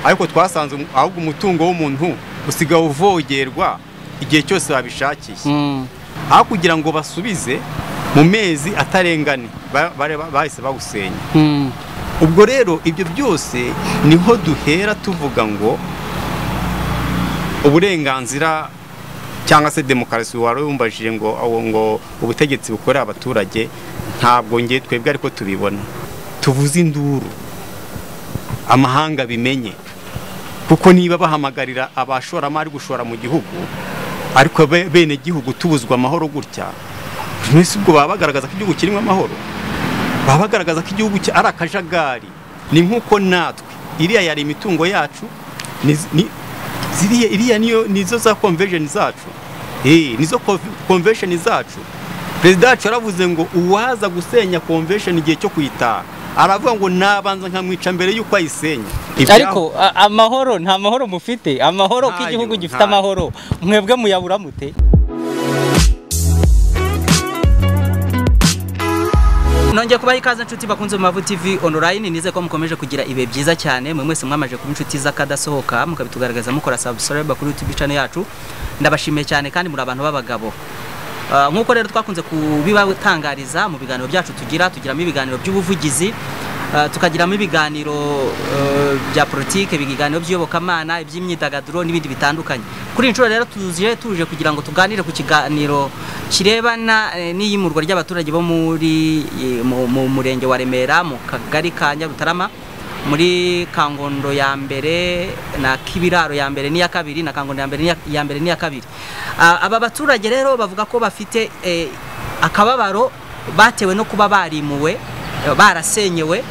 ariko twasanze ahubwo umutungo w'umuntu usigaye uvogerwa igihe cyose babishakiye aho kugira ngo basubize mu mezi atarengane bahise bawusenya ubwo rero ibyo byose niho duhera tuvuga ngo uburenganzira cyangwa se demokarasi wari wumbajije ngo ngo ubutegetsi bukorera abaturage ntabwo ngiye twebwe ariko tubibona tuvuze induru amahanga bimenye kuko niba bahamagarira abashoramari gushora mu gihugu ariko bene gihugu tubuzwa amahoro gutya mbese ubwo baba bagaragaza ko igihugu kirimo amahoro baba bagaragaza ko igihugu ari akajagari ni nk'uko natwe iriya yari imitungo yacu iriya nizo za konvesheni zacu nizo konvesheni zacu perezida wacu yaravuze ngo uwaza gusenya konvesheni igihe cyo kuyitaha aravuga ngo nabanza nkamwica mbere y'uko ayisenya ariko amahoro nta mahoro mufite amahoro ko igihugu gifite amahoro mwebwe muyabura mute nongeye kubaha ikaze inshuti bakunze mu mavu tv online nize ko mukomeje kugira ibihe byiza cyane mwe mwese mwamaje kuba inshuti z'akadasohoka mukabitugaragaza mukora subscribe kuri youtube channel yacu ndabashimiye cyane kandi muri abantu b'abagabo nk'uko rero twakunze kubibatangariza mu biganiro byacu tugira tugiramo ibiganiro by'ubuvugizi tukagiramo ibiganiro bya politike ibiganiro by'iyobokamana iby'imyidagaduro n'ibindi bitandukanye kuri iyi nshuro rero tuje tuje kugira ngo tuganire ku kiganiro kirebana n'iyimurwa ry'abaturage bo muri mu murenge wa remera mu kagari ka nyarutarama muri kangondo ya mbere na kibiraro ya mbere n'iya kabiri na kangondo ya mbere ya mbere n'iya kabiri aba baturage rero bavuga ko bafite akababaro batewe no kuba barimuwe barasenyewe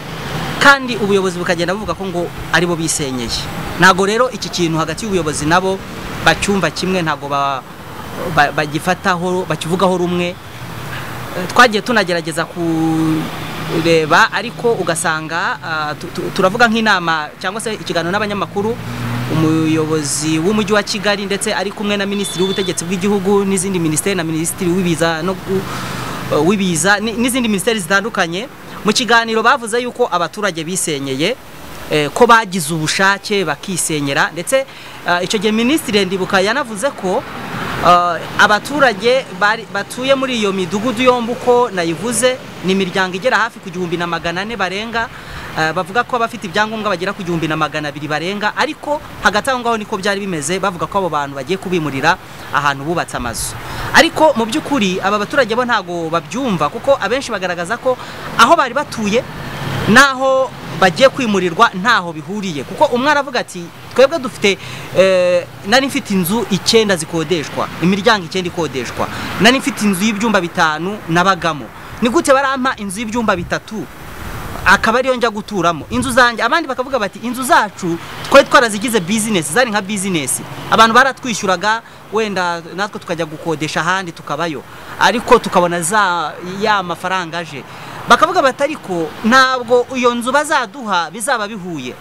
kandi ubuyobozi bukagenda buvuga ko ngo aribo bisenyeye ntabwo rero iki kintu hagati y'ubuyobozi nabo bacyumva kimwe ntabwo bagifataho bakivugaho rumwe twagiye tunagerageza ku reba ariko ugasanga turavuga nk'inama cyangwa se ikiganiro n'abanyamakuru umuyobozi w'umujyi wa kigali ndetse ari kumwe na minisitiri w'ubutegetsi bw'igihugu n'izindi minisiteri na minisitiri w'ibiza w'ibiza n'izindi minisiteri zitandukanye mu kiganiro bavuze yuko abaturage bisenyeye ko bagize ubushake bakisenyera ndetse icyo gihe minisitiri ndibuka yanavuze ko abaturage batuye muri iyo midugudu yombi uko nayivuze ni imiryango igera hafi ku gihumbi na magana ane barenga bavuga ko abafite ibyangombwa bagera ku gihumbi na magana abiri barenga ariko hagati aho ngaho niko byari bimeze bavuga ko abo bantu bagiye kubimurira ahantu bubatse amazu ariko mu by'ukuri aba baturage bo ntabwo babyumva kuko abenshi bagaragaza ko aho bari batuye n'aho bagiye kwimurirwa ntaho bihuriye kuko umwe aravuga ati twebwe dufite nari mfite inzu icyenda zikodeshwa imiryango icyenda ikodeshwa nari mfite inzu y'ibyumba bitanu nabagamo ni gute barampa inzu y'ibyumba bitatu akaba ariyo njya guturamo inzu zanjye abandi bakavuga bati inzu zacu twari twarazigize bizinesi zari nka bizinesi abantu baratwishyuraga wenda natwe tukajya gukodesha ahandi tukabayo ariko tukabona za ya mafaranga aje bakavuga bati ariko ntabwo iyo nzu bazaduha bizaba bihuye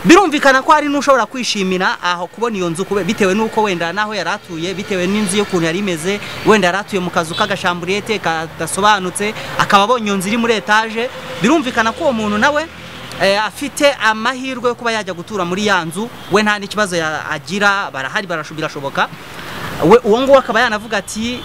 birumvikana ko hari n'ushobora kwishimira aho kubona iyo nzu bitewe n'uko wenda n'aho yari atuye bitewe n'inzu y'ukuntu yari imeze wenda yari atuye mu kazu k'agashamburete kadasobanutse akaba abonye iyo nzu iri muri etaje birumvikana ko uwo muntu nawe afite amahirwe yo kuba yajya gutura muri ya nzu we nta n'ikibazo agira barahari birashoboka uwo nguwo akaba yanavuga ati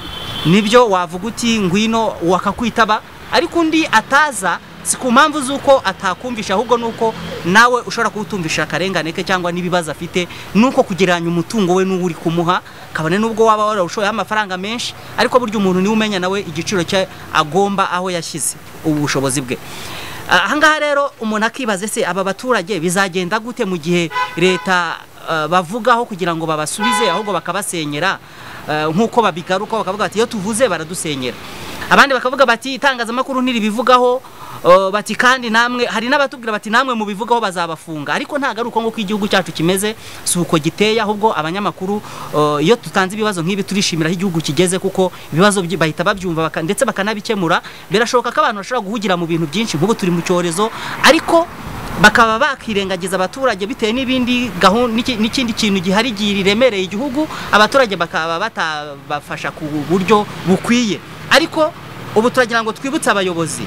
nibyo wavuga uti ngwino wakakwitaba ariko undi ataza si ku mpamvu z'uko atakumvisha ahubwo nuko nawe ushobora kuwutumvisha akarengane ke cyangwa n'ibibazo afite nuko kugereranya umutungo we n'uwo uri kumuha kabone n'ubwo waba warawushoyeho amafaranga menshi ariko burya umuntu niwe umenya nawe igiciro cye agomba aho yashyize ubushobozi bwe ahangaha rero umuntu akibaze se aba baturage bizagenda gute mu gihe leta bavugaho kugira ngo babasubize ahubwo bakabasenyera nk'uko babigaruka bakavuga bati iyo tuvuze baradusenyera abandi bakavuga bati itangazamakuru ntiribivugaho bati kandi namwe hari n'abatubwira bati namwe mubivugaho bazabafunga ariko ntabwo ari uko nguko igihugu cyacu kimeze si uko giteye ahubwo abanyamakuru iyo tutanze ibibazo nk'ibi turishimira aho igihugu kigeze kuko ibibazo bahita babyumva ndetse bakanabikemura birashoboka ko abantu bashobora guhugira mu bintu byinshi nk'ubu turi mu cyorezo ariko bakaba bakirengagiza abaturage bitewe n'ibindi n'ikindi kintu gihari giremereye igihugu abaturage bakaba batabafasha ku buryo bukwiye ariko ubu turagira ngo twibutse abayobozi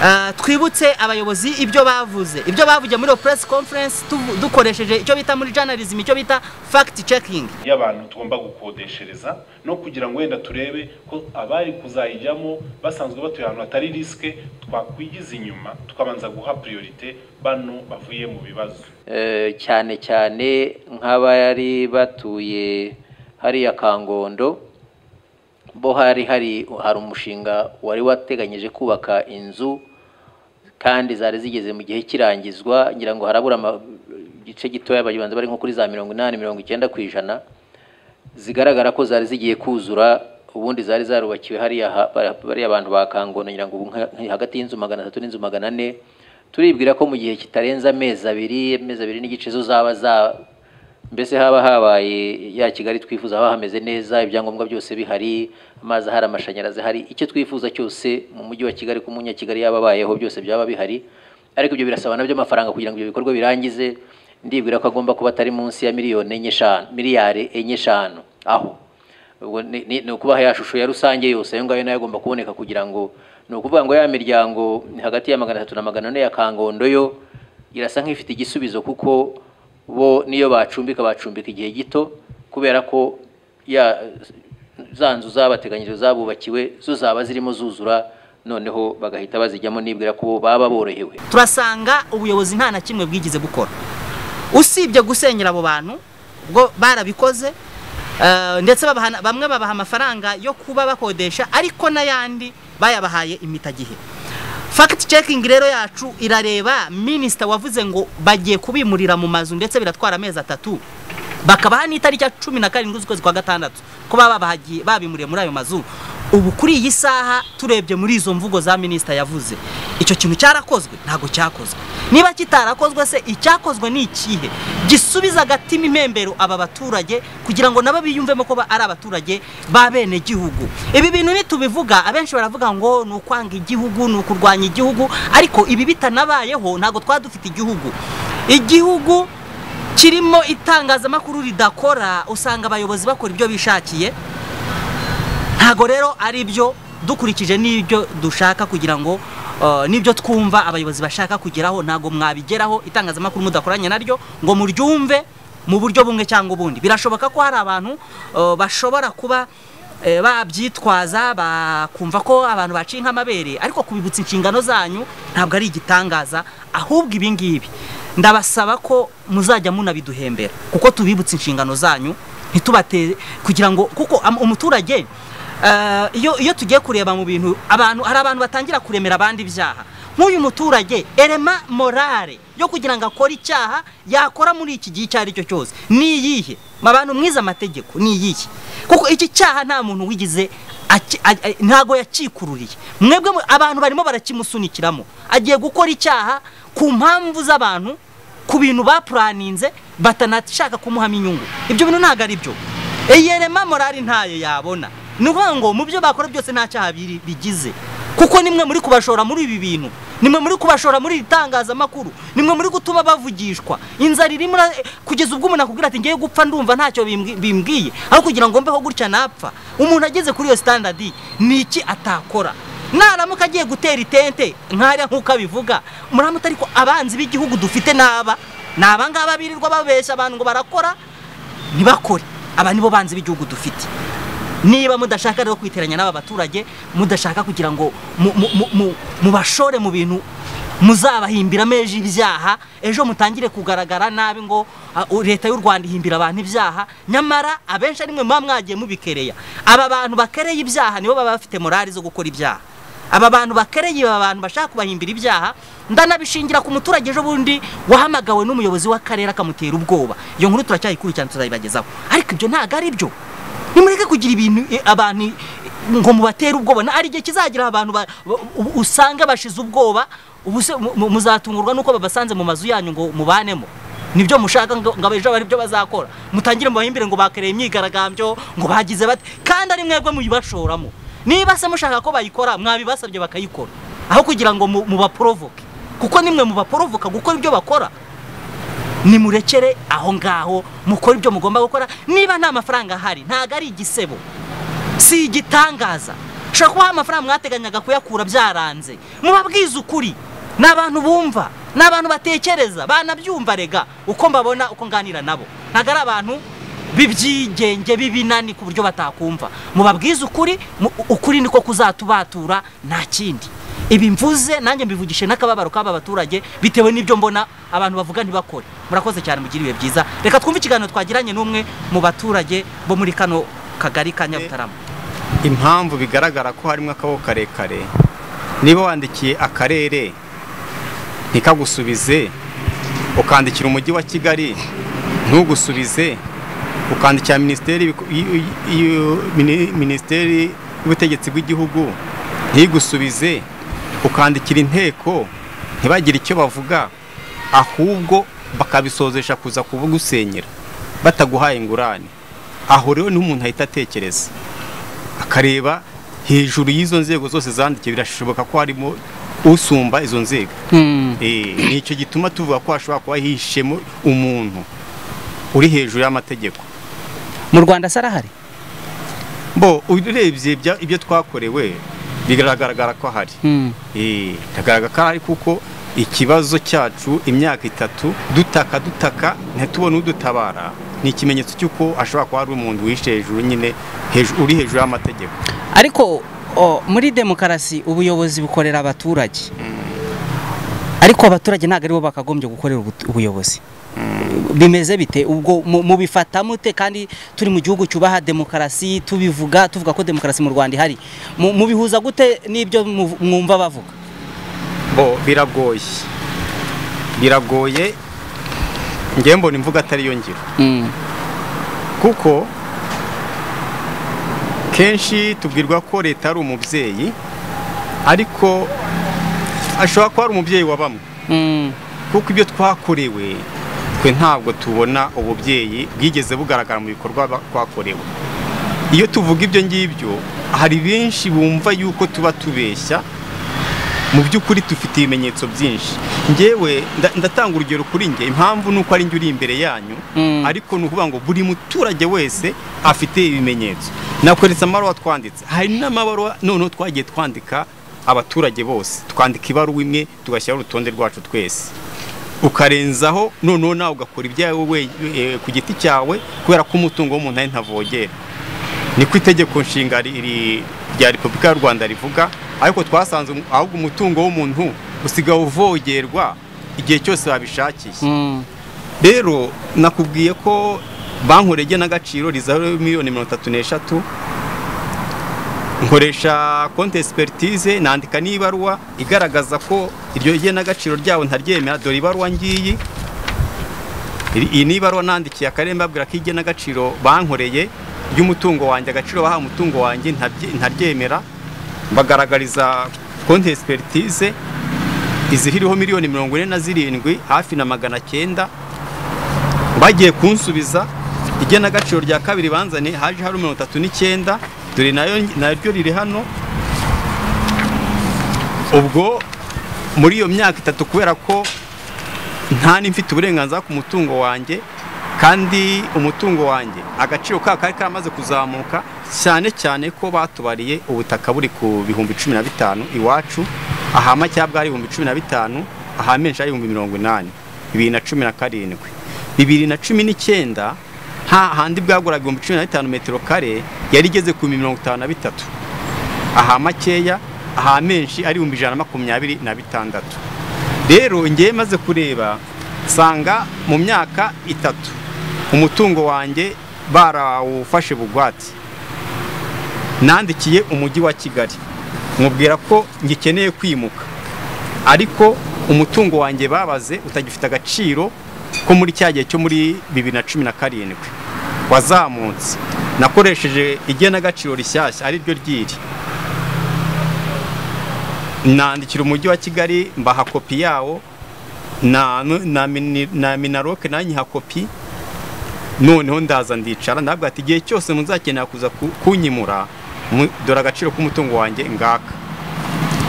Ah, twibutse abayobozi ibyo bavuze ibyo bavugiye muri iyo press conference tuvu- dukoresheje icyo bita muri journalism icyo bita fact checking y'abantu tugomba gukodeshereza no kugira ngo wenda turebe ko abari kuzayijyamo basanzwe batuye ahantu hatari risike twakwigiza inyuma tukabanza guha priorite bano bavuye mu bibazo Eh, cyane cyane nk'abari batuye hariya kangondo bo hari hari hari umushinga wari wateganyije kubaka inzu kandi zari zigeze mu gihe kirangizwa ngira ngo harabura ama- igice gitoya bagibanza bari nko kuri za mirongo inani mirongo icyenda ku ijana zigaragara ko zari zigiye kuzura ubundi zari zarubakiwe hariya ha- ba- bariya abantu ba Kangono ngira ngo ubu nka- nka hagati y'inzu magana atatu n'inzu magana ane turibwira ko mu gihe kitarenze amezi abiri amezi abiri n'igice zo zaba za mbese haba habaye ya Kigali twifuza haba hameze neza ibyangombwa byose bihari amazi ahari amashanyarazi ahari icyo twifuza cyose mu mujyi wa Kigali ku munyakigali yaba abayeho byose byaba bihari ariko ibyo birasaba nabyo amafaranga kugira ngo ibyo bikorwa birangize ndibwira ko agomba kuba atari munsi ya miliyoni enye eshanu miliyari enye eshanu aho ubwo ni- ni ni ukubaha ya shusho ya rusange yose ayo ngayo nayo agomba kuboneka kugira ngo ni ukuvuga ngo ya miryango hagati ya magana atatu na magana ane ya kangondo yo irasa nk'ifite igisubizo kuko bo niyo bacumbika bacumbika igihe gito kubera ko ya za nzu zabateganyije zabubakiwe zo zaba zirimo zuzura noneho bagahita bazijyamo nibwira ko baba borohewe turasanga ubuyobozi nta na kimwe bwigeze gukora usibye gusenyera abo bantu ubwo barabikoze eh, ndetse babahana- bamwe babaha amafaranga yo kuba bakodesha ariko n'ayandi bayabahaye imitagihe fact checking rero yacu irareba minisita wavuze ngo bagiye kubimurira mu mazu ndetse biratwara amezi atatu bakabaha n'itariki ya cumi na karindwi z'ukwezi kwa gatandatu ko baba bahagiye babimuriye muri ayo mazu ubu kuri iyi saha turebye muri izo mvugo za minisita yavuze icyo kintu cyarakozwe ntabwo cyakozwe niba kitarakozwe se icyakozwe ni ikihe gisubiza agatima impembero aba baturage kugira ngo nabo biyumvemo ko ba- ari abaturage ba bene gihugu ibi bintu nitubivuga abenshi baravuga ngo ni ukwanga igihugu ni ukurwanya igihugu ariko ibi bitanabayeho ntabwo twaba dufite igihugu igihugu kirimo itangazamakuru ridakora usanga abayobozi bakora ibyo bishakiye ntago rero ari byo dukurikije n'ibyo dushaka kugira ngo eh, n'ibyo twumva abayobozi bashaka kugeraho ntago mwabigeraho itangazamakuru mudakoranye naryo ngo muryumve mu buryo bumwe cyangwa ubundi birashoboka ko hari abantu eh, bashobora kuba eh, babyitwaza bakumva ko abantu baciye nk'amabere ariko kubibutsa inshingano zanyu ntabwo ari igitangaza ahubwo ibi ngibi ndabasaba ko muzajya munabiduhembera kuko tubibutsa inshingano zanyu ntitubate kugira ngo kuko am- umuturage eh, iyo iyo tugiye kureba mu bintu abantu hari abantu batangira kuremera abandi ibyaha nk'uyu muturage erema morale yo kugira ngo akore icyaha yakora muri iki gihe icyo ari cyo cyose ni iyihe abantu mwize amategeko ni iyihe kuko iki cyaha nta muntu wigize aki- a- a- ntago yakikururiye mwebwe mu- abantu barimo barakimusunikiramo agiye gukora icyaha ku mpamvu z'abantu ku bintu bapuraninze batanashaka kumuhamo inyungu ibyo bintu ntabwo ari byo iyerema morali ntayo yabona ni ukuvuga ngo mu byo bakora byose nta cyaha biri- bigize kuko nimwe muri kubashora muri ibi bintu nimwe muri kubashora muri iri tangazamakuru nimwe muri gutuma bavugishwa inzara irimo ira- kugeza ubwo umuntu akubwira ati ngiye gupfa ndumva ntacyo bimbwi- bimbwiye aho kugira ngo mbeho gutya napfa umuntu ageze kuri iyo standard ni iki atakora naramuka agiye gutera itente nk'ariya nk'uko abivuga muramuta ariko abanzi b'igihugu dufite n'aba ni aba ngaba birirwa babeshya abantu ngo barakora ntibakore aba nibo banzi b'igihugu dufite niba mudashaka rero kwiteranya n'aba baturage mudashaka kugira ngo mu- mu- mu- mu- mubashore mu bintu muzabahimbiramo ejo ibyaha ejo mutangire kugaragara nabi ngo ah, u- leta y'u rwanda ihimbira abantu ibyaha nyamara abenshi ari mwe muba mwagiye mubikereya aba bantu bakereye ibyaha nibo baba bafite morali zo gukora ibyaha aba bantu bakereye aba bantu bashaka kubahimbira ibyaha ndanabishingira ku muturage ejo bundi wahamagawe n'umuyobozi w'akarere akamutera ubwoba iyo nkuru turacyayikurikirana tuzayibagezaho ariko ibyo ntabwo ari byo nimureke kugira ibintu eh, abantu eh, ngo mubatere ubwoba Na- hari igihe kizagira abantu ba- ba- u- usanga bashize ubwoba ubuse mu- mu- muzatungurwa n'uko babasanze mu mazu yanyu ngo mubanemo nibyo mushaka ngo ngo ejo bari byo bazakora mutangire mubahimbire ngo bakereye imyigaragambyo ngo bagize bate kandi ari mwebwe muyibashoramo niba se mushaka ko bayikora mwabibasabye bakayikora aho kugira ngo mu- mubaporovoke kuko nimwe mubaporovoka gukora ibyo bakora nimurekere aho ngaho mukore ibyo mugomba gukora niba nta mafaranga ahari ntago ari igisebo si igitangaza ushobora kubaha amafaranga mwateganyaga kuyakura byaranze mubabwize ukuri ni abantu bumva ni abantu batekereza banabyumva rega uko mbabona uko nganira nabo ntabwo ari abantu b'ibyigenge b'ibinani ku buryo batakumva mubabwize ukuri mu- ukuri niko kuzatubatura nta kindi ibi mvuze nanjye mbivugishe n'akababaro k'aba baturage bitewe n'ibyo mbona abantu bavuga ntibakore murakoze cyane mugira ibihe byiza reka twumve ikiganiro twagiranye n'umwe mu baturage bo muri kano kagari ka nyabutarama impamvu bigaragara ko harimo akaboko karekare niba wandikiye akarere ntikagusubize ukandikira umujyi wa kigali ntugusubize ukandikira minisiteri y'ibiko- y- y- mini- minisiteri y'ubutegetsi bw'igihugu ntigusubize ukandikira inteko ntibagire icyo bavuga ahubwo bakabisozesha kuza kugusenyera bataguhaye ingurane aho rero niho umuntu ahita atekereza akareba hejuru y'izo nzego zose zandikiye birashoboka ko harimo usumba izo nzego Eh, ni icyo gituma tuvuga ko hashobora kuba hihishemo umuntu uri hejuru y'amategeko mu rwanda se arahari bo urebye ibya- ibyo twakorewe biragaragara ko hari Eh, biragaragara ko hari kuko ikibazo cyacu imyaka itatu dutaka dutaka ntitubone udutabara ni ikimenyetso cy'uko ashobora kuba ari umuntu wishe hejuru nyine hejuru- uri hejuru y'amategeko ariko o, muri demokarasi ubuyobozi bukorera abaturage ariko abaturage ntabwo aribo bakagombye gukorera ubu- ubuyobozi bimeze bite ubwo mu- mubifata mute kandi turi mu gihugu cyubaha demokarasi tubivuga tuvuga ko demokarasi mu rwanda ihari Mu- mubihuza gute n'ibyo mu- mwumva bavuga bo biragoye biragoye ngewe mbona imvugo atari yo ngiro kuko kenshi tubwirwa ko leta ari umubyeyi ariko ashobora kuba ari umubyeyi wa bamwe kuko ibyo twakorewe twe ntabwo tubona ububyeyi bwigeze bugaragara mu bikorwa ba- twakorewe iyo tuvuga ibyo ngibyo hari benshi bumva yuko tuba tubeshya mu by'ukuri dufite ibimenyetso byinshi ngewe nda- ndatanga urugero kuri nge impamvu ni uko ari njye uri imbere yanyu Mm. ariko ni ukuvuga ngo buri muturage wese afite ibimenyetso nakweretse amabaruwa twanditse hari n'amabaruwa noneho twagiye twandika abaturage bose twandika ibaruwa imwe tugashyiraho urutonde rwacu twese ukarenzaho noneho nawe ugakora ibyawe we- eh, ku giti cyawe kubera ko umutungo w'umuntu ari ntavogera niko itegeko nshinga ri- ri- rya repubulika y'u rwanda rivuga ariko twasanze um- ahubwo umutungo w'umuntu usigaye uvogerwa igihe cyose babishakiye rero nakubwiye ko banki urege n'agaciro rizaba miliyoni mirongo itatu n'eshatu nkoresha konti esperitize nandika n'ibaruwa igaragaza ko iryo genagaciro ryabo ntaryemera dore ibaruwa ngiyi Iri- iyi ni ibaruwa nandikiye akarere mbabwira ko igenagaciro bankoreye ry'umutungo wanjye agaciro baha umutungo wanjye ntabye- ntaryemera bagaragariza konti esperitize izihiriho miliyoni mirongo ine na zirindwi hafi na magana cyenda bagiye kunsubiza igenagaciro rya kabiri banzane haje hari mirongo itatu n'icyenda dore nayo naryo riri hano ubwo muri iyo myaka itatu kubera ko nta n'imfite uburenganzira ku mutungo wanjye kandi umutungo wanjye agaciro ka kari karamaze kuzamuka cyane cyane ko batubariye ubutaka buri ku bihumbi cumi na bitanu iwacu aha macyabwa ari ibihumbi cumi na bitanu aha menshi ari ibihumbi mirongo inani bibiri na cumi na karindwi bibiri na cumi n'icyenda nta handi bwaguraga ibihumbi cumi na bitanu metero kare yari igeze ku bihumbi mirongo itanu na bitatu aha makeya aha menshi ari ibihumbi ijana na makumyabiri na bitandatu rero ngewe maze kureba nsanga mu myaka itatu umutungo wanjye barawufashe bugwate nandikiye umujyi wa kigali mubwira ko ngikeneye kwimuka ariko umutungo wanjye babaze utagifite agaciro ko muri cya gihe cyo muri bibiri na cumi na karindwi wazamutse nakoresheje igenagaciro rishyashya ari ryo ryiri nandikira umujyi wa kigali mbaha kopi yawo na na mini- na minaroke nayo nyiha kopi noneho ndaza ndicara ndabwira ati igihe cyose muzakenera kuza ku- kunyimura mu- dore agaciro k'umutungo wanjye ngaka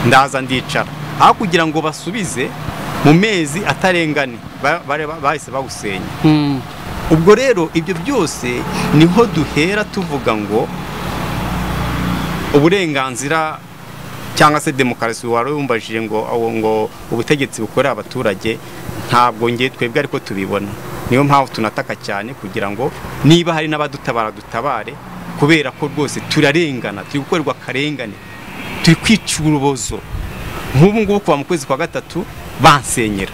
ndaza ndicara aho kugira ngo basubize mu mezi atarengane ba- bare- bahise bawusenya ubwo rero ibyo byose niho duhera tuvuga ngo uburenganzira cyangwa se demokarasi wari wumbajije ngo aho ngo ubutegetsi bukorera abaturage ntabwo ngiye twebwe ariko tubibona niyo mpamvu tunataka cyane kugira ngo niba hari n'abadutabara dutabare kubera ko rwose turarengana turi gukorerwa akarengane turi kwica urubozo nk'ubu ngubu kuva mu kwezi kwa gatatu bansenyera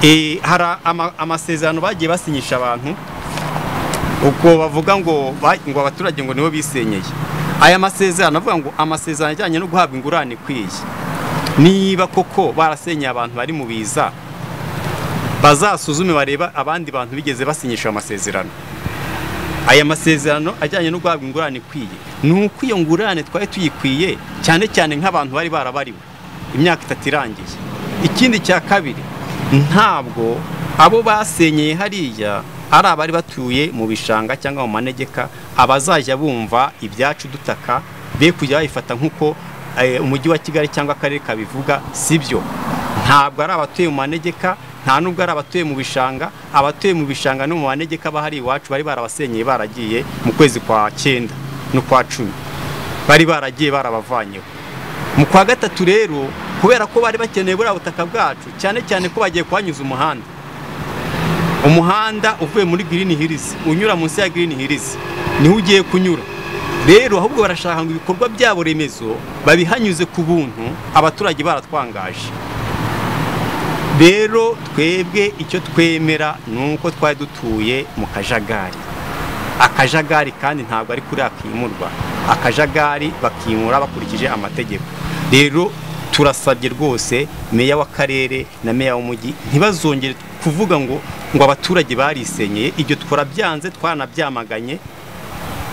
Eh, hari ama- amasezerano bagiye basinyisha abantu ubwo bavuga ngo ba- ngo abaturage ngo nibo bisenyeye aya masezerano avuga ngo amasezerano ajyanye no guhabwa ingurane ikwiye niba koko barasenyeye abantu bari mu biza bazasuzume bareba abandi bantu bigeze basinyisha ayo masezerano aya masezerano ajyanye no guhabwa ingurane ikwiye ni uko iyo ngurane twari tuyikwiye cyane cyane nk'abantu bari barabariwe imyaka itatu irangiye ikindi cya kabiri ntabwo abo basenyeye hariya ari abari batuye mu bishanga cyangwa mu manegeka abazajya bumva ibyacu dutaka be kujya bayifata nk'uko eh, umujyi wa kigali cyangwa akarere kabivuga si byo ntabwo ari abatuye mu manegeka nta nubwo ari abatuye mu bishanga abatuye mu bishanga no mu manegeka bahari iwacu bari barabasenyeye baragiye mu kwezi kwa cyenda no kwa cumi bari baragiye barabavanyeho mu kwa gatatu rero kubera ko bari bakeneye buriya butaka bwacu cyane cyane ko bagiye kuhanyuza umuhanda umuhanda uvuye muri girini hirizi unyura munsi ya girini hirizi niho ugiye kunyura rero ahubwo barashaka ngo ibikorwa byabo remezo babihanyuze ku buntu abaturage baratwangaje rero twebwe icyo twemera ni uko twari dutuye mu kajagari akajagari kandi ntabwo ari kuri akimurwa akajagari bakimura bakurikije amategeko rero turasabye rwose meya w'akarere na meya w'umujyi ntibazongere kuvuga ngo ngo abaturage barisenyeye ibyo twarabyanze twaranabyamaganye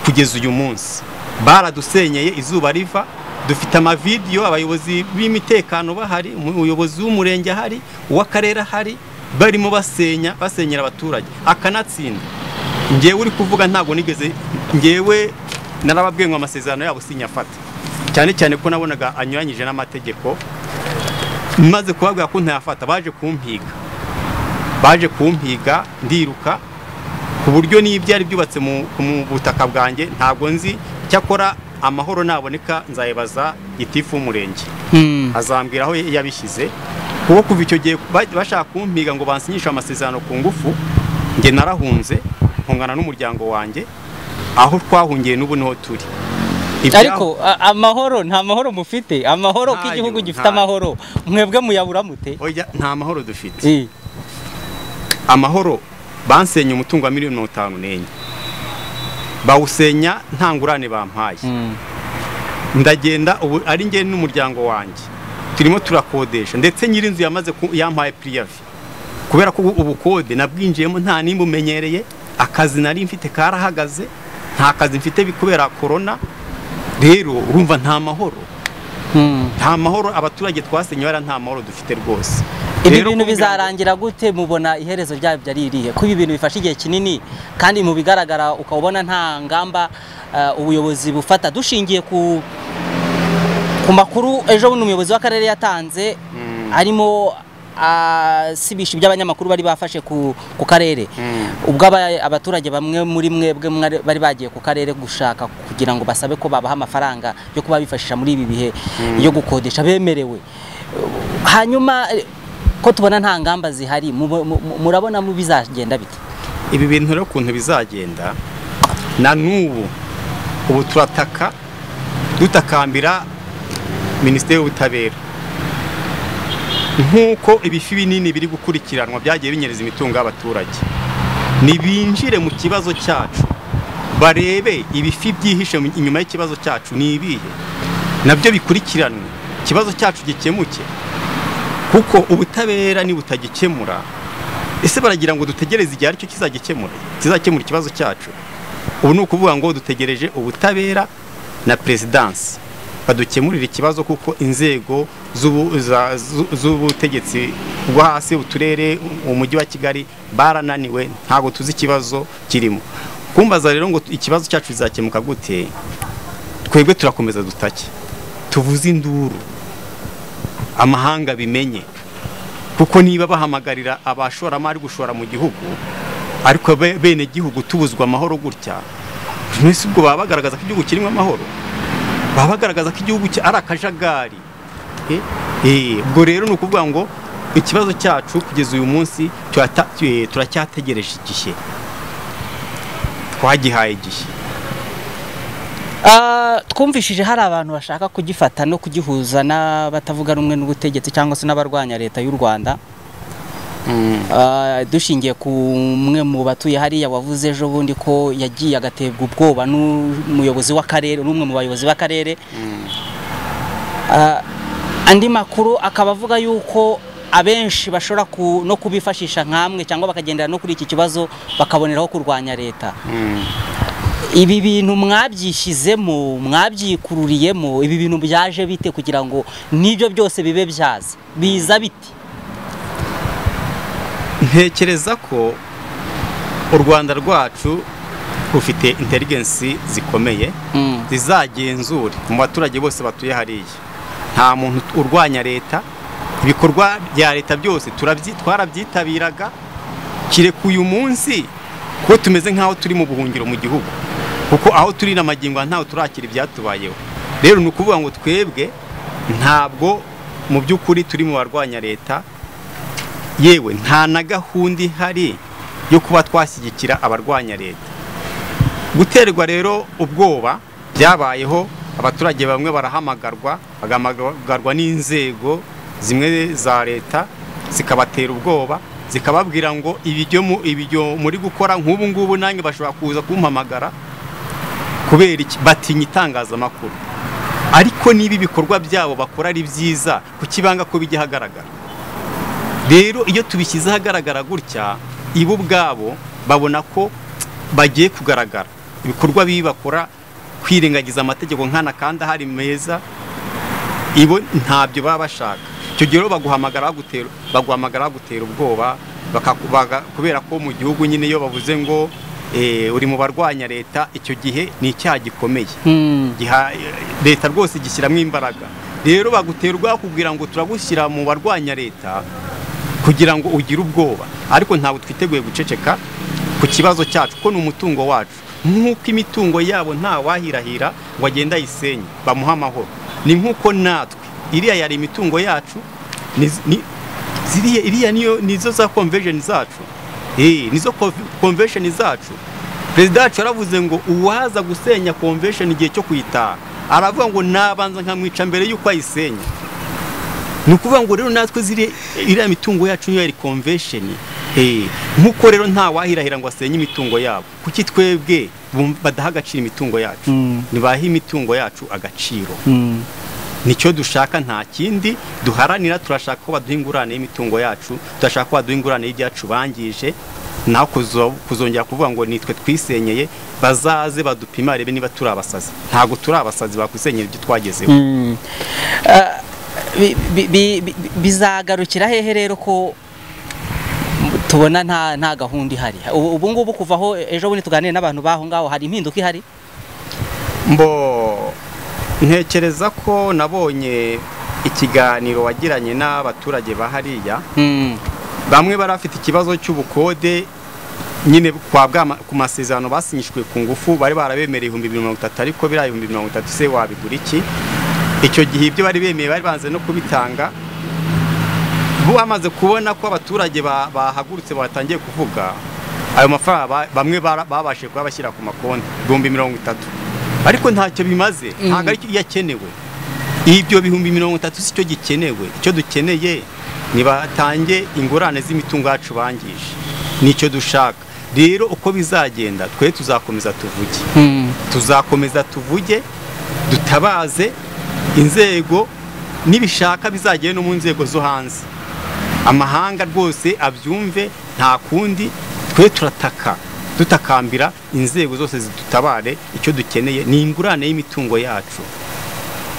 kugeza uyu munsi baradusenyeye izuba riva dufite amavidiyo abayobozi b'imitekano bahari umuyobozi w'umurenge ahari uw'akarere ahari barimo basenya basenyera abaturage akanatsinda ngewe uri kuvuga ntabwo nigeze ngewe narababwiye ngo amasezerano yabo sinyafata cyane cyane ko nabonaga anyuranyije n'amategeko maze kubabwira ko ntayafata baje kumpiga baje kumpiga ndiruka ku buryo n'ibyari byubatse mu mu butaka bwanjye ntabwo nzi cyakora amahoro naboneka nzayibaza gitifu w'umurenge Hmm. azambwira aho yabishyize kuko kuva icyo gihe ba- bashaka kumpiga ngo bansinyishe amasezerano ku ngufu njye narahunze nkungana n'umuryango wanjye aho twahungiye n'ubu niho turi Ibyaho- ariko a- amahoro nta mahoro mufite amahoro Ntayo, k'igihugu gifite ntayo. amahoro mwebwe muyabura mute Oya, nta mahoro dufite Eh, amahoro bansenye umutungo wa miliyoni mirongo itanu n'enye bawusenya nta ngurane bampaye mm. ndagenda ubu ari njye n'umuryango wanjye turimo turakodesha ndetse nyir'inzu yamaze ku- yampaye piriyavi kubera ko ubu kode nabwinjiyemo nta nimba umenyereye akazi nari mfite karahagaze nta kazi mfite bi- kubera korona rero urumva nta mahoro Mm. nta mahoro abaturage twasenye bara nta mahoro dufite rwose ibi bintu Rero kugira ngo- bizarangira gute mubona iherezo ryabyo ari irihe ko ibi bintu bifashe igihe kinini kandi mu bigaragara ukabona nta ngamba eh, ubuyobozi bufata dushingiye ku ku makuru ejo bundi umuyobozi w'akarere yatanze arimo asibisha ibyo abanyamakuru bari bafashe ku, ku karere ubwo aba- abaturage bamwe muri mwebwe mwari- bari bagiye ku karere gushaka kugira ngo basabe ko babaha amafaranga yo kuba bifashisha muri ibi bihe yo gukodesha bemerewe hanyuma eh, ko tubona nta ngamba zihari mu- mu- mu- murabona mu bizagenda bite ibi bintu rero ukuntu bizagenda na n'ubu ubu turataka dutakambira minisiteri y'ubutabera nk'uko ibifi binini biri gukurikiranwa byagiye binyereza imitungo y'abaturage ntibinjire mu kibazo cyacu barebe ibifi byihishe mu- inyuma y'ikibazo cyacu ni ibihe nabyo bikurikiranwe ikibazo cyacu gikemuke kuko ubutabera nibutagikemura ese baragira ngo dutegereze igihe aricyo kizagikemura kizakemura ikibazo cyacu ubu ni ukuvuga ngo dutegereje ubutabera na perezidansi badukemurira ikibazo kuko inzego z'ubu- za- zu- z'ubutegetsi bwo hasi uturere umujyi wa kigali barananiwe ntabwo tuzi ikibazo kirimo kumbaza rero ngo ikibazo cyacu kizakemuka gute twebwe turakomeza dutake tuvuze induru amahanga bimenye kuko niba bahamagarira abashoramari gushora mu gihugu ariko be- bene gihugu tubuzwa amahoro gutya mbese ubwo baba bagaragaza ko igihugu kirimo amahoro baba bagaragaza ko igihugu cya- ari akajagari Eh, eh, ubwo rero ni ukuvuga ngo ikibazo cyacu kugeza uyu munsi turata- eh, turacyategereje igihe twagihaye igihe Ah, twumvishije hari abantu bashaka kugifata no kugihuza n'abatavuga rumwe n'ubutegetsi cyangwa se n'abarwanya leta y'u rwanda Ah, dushingiye ku umwe mu batuye hariya wavuze ejo bundi ko yagiye agatebwa ubwoba n'umuyobozi w'akarere n'umwe mu bayobozi b'akarere Ah, andi makuru akaba avuga yuko abenshi bashobora ku- no kubifashisha nk'amwe cyangwa bakagendera no kuri iki kibazo bakaboneraho kurwanya leta ibi bintu mwabyishyizemo mwabyikururiyemo ibi bintu byaje bite kugira ngo n'ibyo byose bibe byaza biza bite ntekereza ko u rwanda rwacu rufite interigensi zikomeye Mm. zizagenzure mu baturage bose batuye hariya nta muntu urwanya leta ibikorwa bya leta byose turabyi- twarabyitabiraga kireka uyu munsi kuko tumeze nk'aho turi mu buhungiro mu gihugu kuko aho turi n'amagingo ntawe turakira ibyatubayeho rero ni ukuvuga ngo twebwe ntabwo mu by'ukuri turi mu barwanya leta yewe nta na gahunda ihari yo kuba twashyigikira abarwanya leta guterwa rero ubwoba byabayeho abaturage bamwe barahamagarwa bagahamagarwa n'inzego zimwe za leta zikabatera ubwoba zikababwira ngo ibyo mu- ibyo muri gukora nk'ubu ngubu nange bashobora kuza kumpamagara kubera iki batinya itangazamakuru ariko niba ibikorwa byabo bakora ari byiza kuki banga ko bijya ahagaragara rero iyo tubishyize ahagaragara gutya ibo ubwabo babona ko bagiye kugaragara ibikorwa bibi bakora kwirengagiza amategeko nkana kandi ahari meza ibo ntabyo baba bashaka icyo gihe rero baguhamagara bagutera baguhamagara bagutera ubwoba bakaku- baga- kubera ko mu gihugu nyine iyo bavuze ngo eh, uri mu barwanya leta icyo gihe ni icyaha gikomeye Mm. giha leta rwose igishyiramo imbaraga rero baguterwa kugira ngo turagushyira mu barwanya leta kugira ngo ugire ubwoba ariko ntabwo twiteguye guceceka ku kibazo cyacu ko ni umutungo wacu nk'uko imitungo yabo nta wahirahira ngo agende ayisenye bamuhe amahoro ni nk'uko natwe iriya yari imitungo yacu ni- ni- ziriya- iriya niyo nizo za convention zacu Eh, nizo conv- convention zacu perezida wacu yaravuze ngo uwaza gusenya convention igihe cyo kuyitaha aravuga ngo nabanza nkamwica mbere y'uko ayisenya ni ukuvuga ngo rero natwe ziri iriya mitungo yacu niyo yari convention Eh, nk'uko rero nta wahirahira ngo asenye imitungo yabo kuki twebwe bumva- badaha agaciro imitungo yacu Mm. ntibahe imitungo yacu agaciro Mm. nicyo dushaka nta kindi duharanira turashaka ko baduha ingurane y'imitungo yacu turashaka ko baduha ingurane y'ibyacu bangije naho kuzo- kuzongera kuvuga ngo nitwe twisenyeye bazaze badupima barebe niba turi abasazi ntabwo turi abasazi bakwisenyera ibyo twagezeho Mm. Ah, bi- bi- bi- bi- bizagarukira hehe rero ko tubona nta nta gahunda ihari ubu ubu ngubu kuva aho ejo bundi tuganire n'abantu baho ngaho hari impinduka ihari mbo ntekereza ko nabonye ikiganiro wagiranye n'abaturage ba hariya Mm. bamwe bari bafite ikibazo cy'ubukode nyine kwa bwama ku masezerano basinyishwe ku ngufu bari barabemereye ibihumbi bibiri mirongo itatu ariko biriya ibihumbi mirongo itatu se wabigura iki icyo gihe ibyo bari bemeye bari banze no kubitanga bo bamaze kubona ko abaturage ba- bahagurutse batangiye kuvuga ayo mafaranga ba- bamwe bara- babashije kuba bashyira ku makonti ibihumbi mirongo itatu ariko ntacyo bimaze ntabwo ari cyo yakenewe ibyo bihumbi mirongo itatu si cyo gikenewe icyo dukeneye nibatange ingurane z'imitungo yacu bangije nicyo dushaka rero uko bizagenda twe tuzakomeza tuvuge Mm. tuzakomeza tuvuge dutabaze inzego nibishaka bizagere no mu nzego zo hanze amahanga rwose abyumve nta kundi twe turataka dutakambira inzego zose zidutabare icyo dukeneye ni ingurane y'imitungo yacu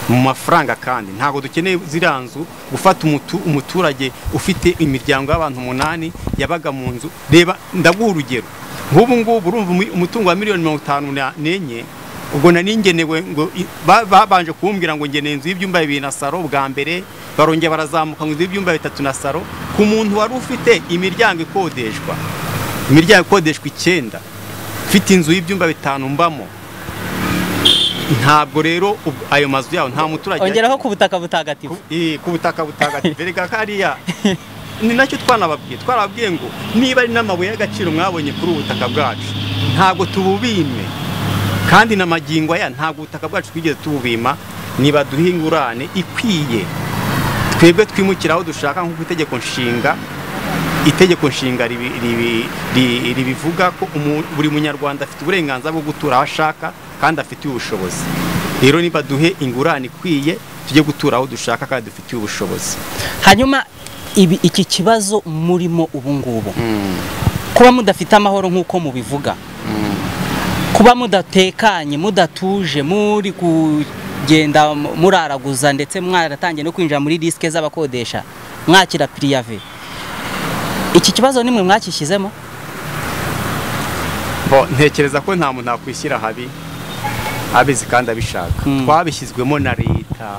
mu mafaranga kandi ntabwo dukeneye ziriya nzu gufata umutu- umuturage ufite imiryango y'abantu umunani yabaga mu nzu reba ndaguha urugero nk'ubu ngubu urumva umi- umutungo wa miliyoni mirongo itanu na- n'enye ubwo nari ngenewe ngo i- ba- babanje kumbwira ngo ngeneye inzu y'ibyumba bibiri na saro bwa mbere barongera barazamuka ngo inzu y'ibyumba bitatu na saro ku muntu wari ufite imiryango ikodeshwa imiryango ikodeshwa icyenda mfite inzu y'ibyumba bitanu mbamo ntabwo rero ub- ayo mazu yaho nta muturage ongeraho ku butaka butagatifu Ku- eh, ku butaka butagatifu erega kariya ni nacyo twanababwiye twarababwiye ngo niba ari n'amabuye y'agaciro mwabonye kuri ubu butaka bwacu ntabwo tububime kandi na magingo aya ntabwo ubutaka bwacu twigeze tububima niba duha ingurane ikwiye twebwe twimukira aho dushaka nk'uko itegeko nshinga itegeko nshinga ribi- ribi- ri- ribivuga ko umu- buri munyarwanda afite uburenganzira bwo gutura aho ashaka kandi afitiye ubushobozi rero niba duhe ingurane ikwiye tujye gutura aho dushaka kandi dufitiye ubushobozi hanyuma ibi iki kibazo murimo ubu ngubu kuba mudafite amahoro nk'uko mubivuga kuba mudatekanye mudatuje muri kugenda muraraguza ndetse mwaratangiye no kwinjira muri disike z'abakodesha mwakira piriyave iki kibazo nimwe mwakishyizemo Bo, ntekereza ko nta muntu nakwishyira habi abizi kandi abishaka Mm. twabishyizwemo na leta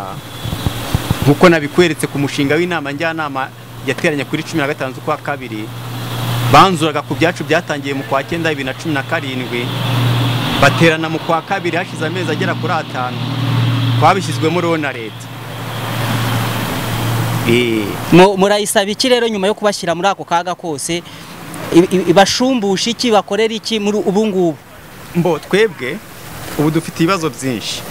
nk'uko nabikweretse ku mushinga w'inama njyanama yateranye kuri cumi na gatanu z'ukwa kabiri banzuraga ku byacu byatangiye mu kwa cyenda bibiri na cumi na karindwi baterana mu kwa kabiri hashize amezi agera kuri atanu twabishyizwemo rero na leta Eh, Mu- murayisaba iki rero nyuma yo kubashyira muri ako kaga kose I- i- ibashumbusha iki bakorera iki muri ubu ngubu mbo twebwe ubu dufite ibibazo byinshi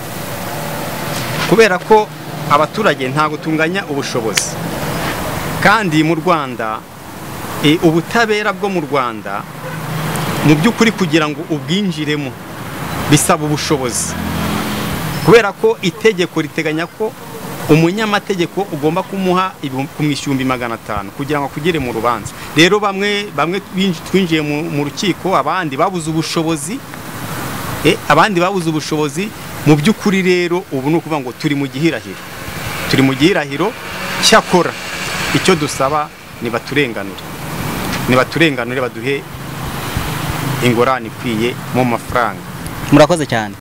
kubera ko abaturage ntabwo tunganya ubushobozi kandi mu rwanda eh, ubutabera bwo mu rwanda mu by'ukuri kugira ngo ubwinjiremo bisaba ubushobozi kubera ko itegeko riteganya ko umunyamategeko ugomba kumuha ibihum- kumwishyumbi magana atanu kugira ngo akugere mu rubanza rero bamwe bamwe binj- twinjiye mu mu rukiko abandi babuze ubushobozi eh, abandi babuze ubushobozi mu by'ukuri rero ubu ni ukuvuga ngo turi mu gihirahiro turi mu gihirahiro cyakora icyo dusaba nibaturenganure nibaturenganure baduhe ingorane ikwiye mu mafaranga murakoze cyane